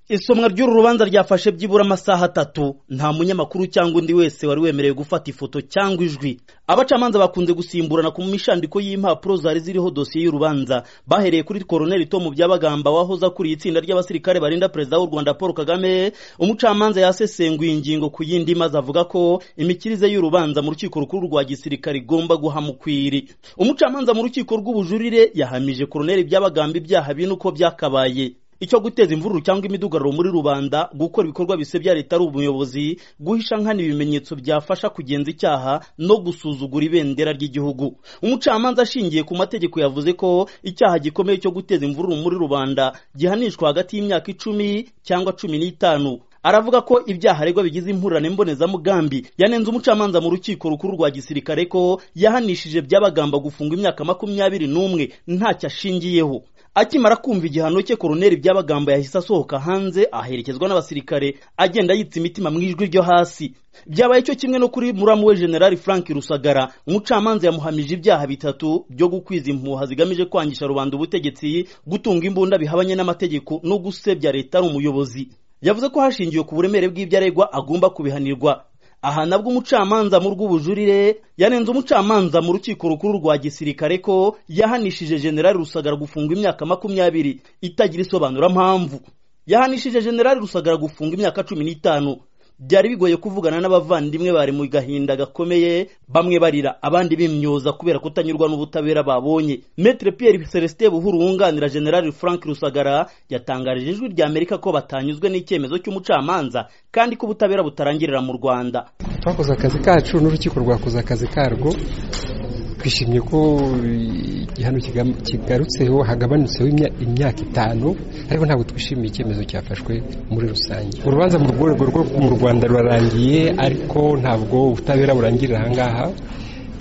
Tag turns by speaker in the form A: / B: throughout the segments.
A: isomwa ry'uru rubanza ryafashe byibura amasaha atatu nta munyamakuru cyangwa undi wese wari wemerewe gufata ifoto cyangwa ijwi abacamanza bakunze gusimburana ku mishandiko y'impapuro zari ziriho dosiye y'urubanza bahereye kuri koroneli tomu byabagamba wahoze akuriye itsinda ry'abasirikare barinda perezida w'u rwanda paul kagame umucamanza yasesenguye ingingo ku yindi maze avuga ko imikirize y'urubanza mu rukiko rukuru rwa gisirikare igomba guha mukwiri umucamanza mu rukiko rw'ubujurire yahamije koroneli byabagamba ibyaha bine uko byakabaye icyo guteza imvururu cyangwa imidugararo muri rubanda gukora ibikorwa bisebya leta ari umuyobozi guhisha nkana ibimenyetso byafasha kugenza icyaha no gusuzugura ibendera ry'igihugu umucamanza ashingiye ku mategeko yavuze ko icyaha gikomeye cyo guteza imvururu muri rubanda gihanishwa hagati y'imyaka icumi cyangwa cumi n'itanu aravuga ko ibyaha aregwa bigize impurane mbonezamugambi yanenze umucamanza mu rukiko rukuru rwa gisirikare ko yahanishije byabagamba gufunga imyaka makumyabiri n'umwe ntacyo ashingiyeho akimara kumva igihano cye koroneri by'abagamba yahise asohoka hanze aherekezwa n'abasirikare agenda yitsa imitima mu ijwi ryo hasi byabaye cyo kimwe no kuri muramu we generali frank rusagara umucamanza yamuhamije ibyaha bitatu byo gukwiza impuha zigamije kwangisha rubanda ubutegetsi gutunga imbunda bihabanye n'amategeko no gusebya leta ari umuyobozi yavuze ko hashingiwe ku buremere bw'ibyo aregwa agomba kubihanirwa aha nabwo umucamanza mu rw'ubujurire yanenze umucamanza mu rukiko rukuru rwa gisirikare ko yahanishije generali rusagara gufunga imyaka makumyabiri itagira isobanurampamvu yahanishije generali rusagara gufunga imyaka cumi n'itanu byari bigoye kuvugana n'abavandimwe bari mu gahinda gakomeye bamwe barira abandi bimyoza kubera kutanyurwa n'ubutabera babonye metre pierre celestin buhuru wunganira general frank rusagara yatangarije ijwi rya amerika ko batanyuzwe n'icyemezo cy'umucamanza kandi ko ubutabera butarangirira mu rwanda
B: twakoze akazi kacu n'urukiko rwakoze akazi karwo twishimye ko igihano kigarutseho hagabanutseho imyaka itanu ariko ntabwo twishimiye icyemezo cyafashwe muri rusange urubanza mu rwego rwo mu rwanda rurarangiye ariko ntabwo ubutabera burangirira ahangaha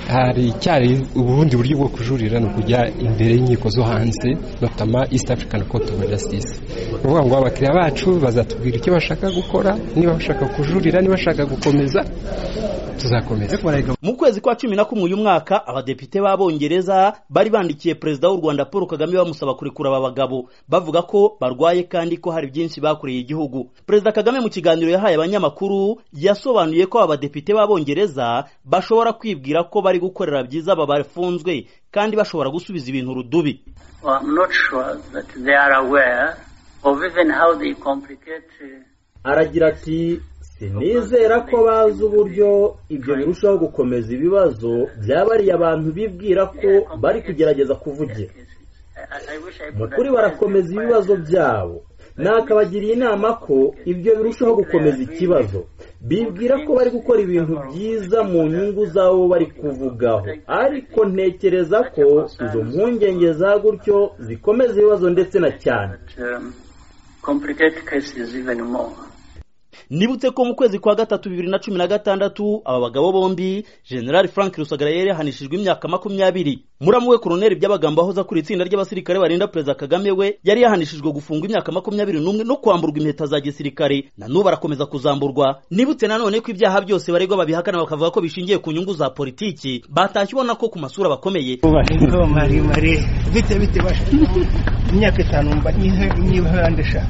B: hari icyari ubundi buryo bwo kujurira ni ukujya imbere y'inkiko zo hanze notama east african court of justice ni ukuvuga ngo abakiriya bacu bazatubwira icyo bashaka gukora niba bashaka kujurira niba bashaka gukomeza tuzakomeza
A: mu kwezi kwa cumi na kumwe uyu mwaka abadepite b'abongereza bari bandikiye perezida w'u rwanda paul kagame bamusaba kurekura aba bagabo bavuga ko barwaye kandi ko hari byinshi bakoreye igihugu perezida kagame mu kiganiro yahaye abanyamakuru yasobanuye ko abadepite b'abongereza bashobora kwibwira ko bari gukorera byiza aba bafunzwe kandi bashobora gusubiza ibintu rudubi
C: aragira ati sinizera ko bazi uburyo ibyo birushaho gukomeza ibibazo by'abariye abantu bibwira ko bari kugerageza kuvugira mu kuri barakomeza ibibazo byabo nakabagiriye inama ko ibyo birushaho gukomeza ikibazo bibwira ko bari gukora ibintu byiza mu nyungu z'abo bari kuvugaho ariko ntekereza ko izo mpungenge za gutyo zikomeza ibibazo ndetse na cyane
A: nibutse ko mu kwezi kwa gatatu bibiri na cumi na gatandatu aba bagabo bombi generali frank rusagara yari yahanishijwe imyaka makumyabiri muramu we koroneri by'abagamba aho akuriye itsinda ry'abasirikare barinda perezida kagame we yari yahanishijwe gufungwa imyaka makumyabiri n'umwe no kwamburwa impeta za gisirikare na n'ubu arakomeza kuzamburwa nibutse nanone ko ibyaha byose baregwa babihakana bakavuga ko bishingiye ku nyungu za politiki batashye ubona ko ku masura bakomeye
D: imyaka itanu nyibandisha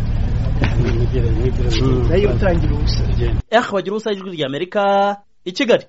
D: nayo utangira ubusa
A: ehe bagira ubusa ijwi ry'amerika i kigali